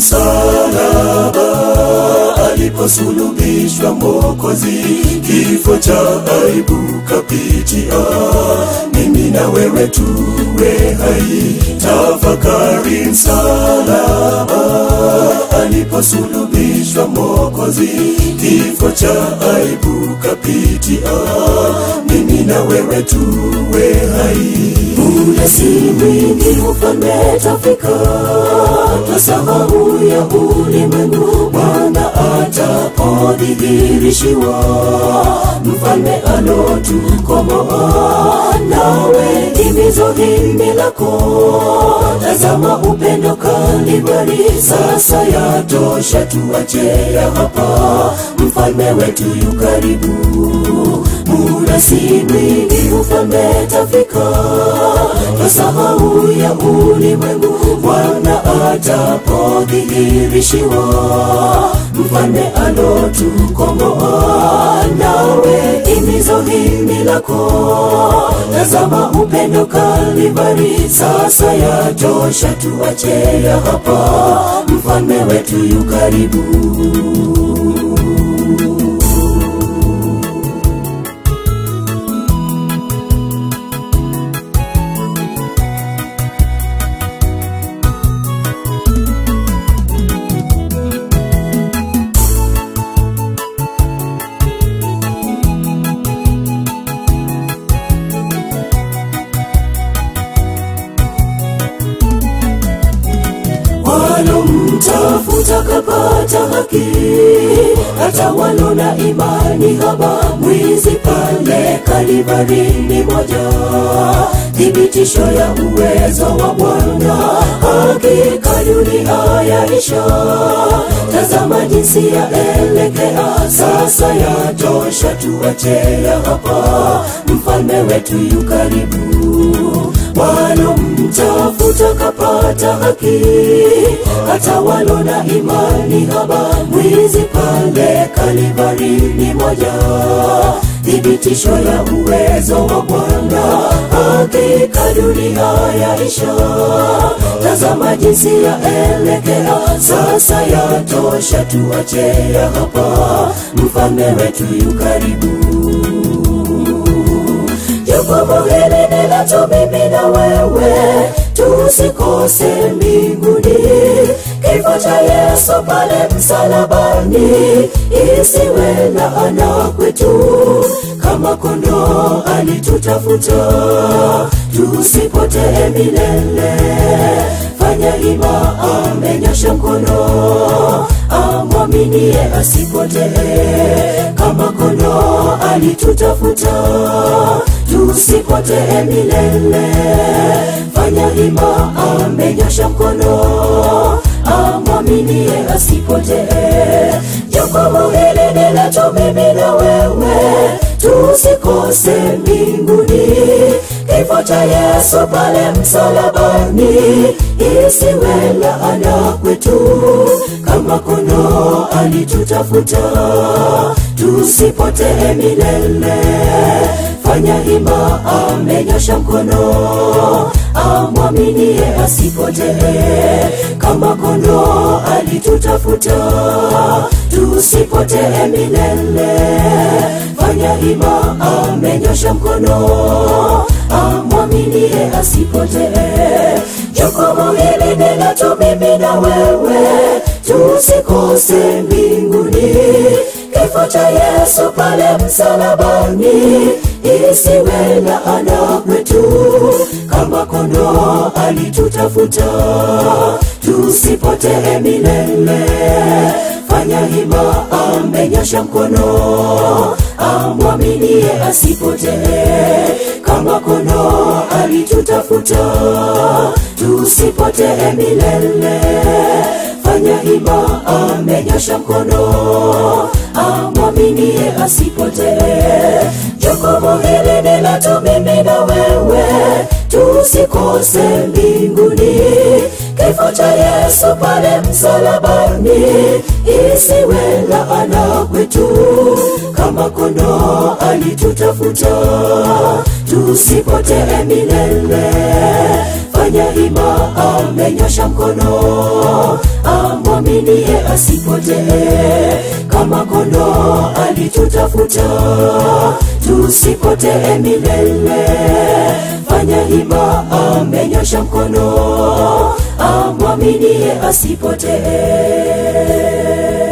msalaba aliposulubishwa Mwokozi, kifo cha aibu kapitia, mimi na wewe tuwe hai. Tafakari msalaba aliposulubishwa Mwokozi, kifo cha aibu kapitia, mimi na wewe tuwe hai. Muda si mwingi ufalme tafika, twasahau ya ulimwengu, Bwana atapodhihirishiwa, mfalme alotukomboa. Nawe himizo hili lako, tazama upendo Kalvari, sasa yatosha, tuache ya hapa, mfalme wetu yu karibu muda si mwingi ufalme tafika, twasahau ya ulimwengu, Bwana atapodhihirishiwa, mfalme alotukomboa. Nawe himizo hili lako, tazama upendo Kalvari, sasa yatosha, tuache ya hapa, mfalme wetu yu karibu. walomtafuta kapata haki, hata walo na imani haba, mwizi pale Kalvari ni moja, thibitisho ya uwezo wa Bwana, hakika dunia yaisha. Tazama jinsi yaelekea sasa, yatosha, tuache ya hapa, mfalme wetu yu karibu walomtafuta kapata haki, hata walo na imani haba, mwizi pale Kalvari ni moja, thibitisho ya uwezo wa Bwana, hakika dunia yaisha. Tazama jinsi yaelekea sasa, yatosha, tuache ya hapa, mfalme wetu yu karibu. Jukumu hili ni letu mimi na wewe, tusikose mbinguni. Kifo cha Yesu pale msalabani, isiwe laana kwetu. Kama kondoo alitutafuta, tusipotee milele. Fanya hima, amenyosha mkono, amwaminie asipotee. Kama kondoo alitutafuta, tusipotee milele. Fanya hima, amenyosha mkono, amwaminie asipotee. Jukumu hili ni letu mimi na wewe, tusikose mbinguni. Kifo cha Yesu pale msalabani, isiwe laana kwetu. Kama kondoo alitutafuta, tusipotee milele. Fanya hima, amenyosha mkono, amwaminie asipotee. Kama kondoo alitutafuta, tusipotee milele. Fanya hima, amenyosha mkono, amwaminie asipotee. Jukumu hili ni letu mimi na wewe, tusikose mbinguni. Kifo cha Yesu pale msalabani, isiwe laana kwetu. Kama kondoo alitutafuta, tusipotee milele. Fanya hima, amenyosha mkono, amwaminie asipotee. Kama kondoo alitutafuta, tusipotee milele. Fanya hima, amenyosha mkono, amwaminie asipotee. Jukumu hili ni letu mimi na wewe, tusikose mbinguni. Kifo cha Yesu pale msalabani, isiwe laana kwetu. Kama kondoo alitutafuta, tusipotee milele. Fanya hima, amenyosha mkono, amwa amwaminie asipotee kama kondoo alitutafuta tusipotee milele fanya hima amenyosha mkono amwaminie asipotee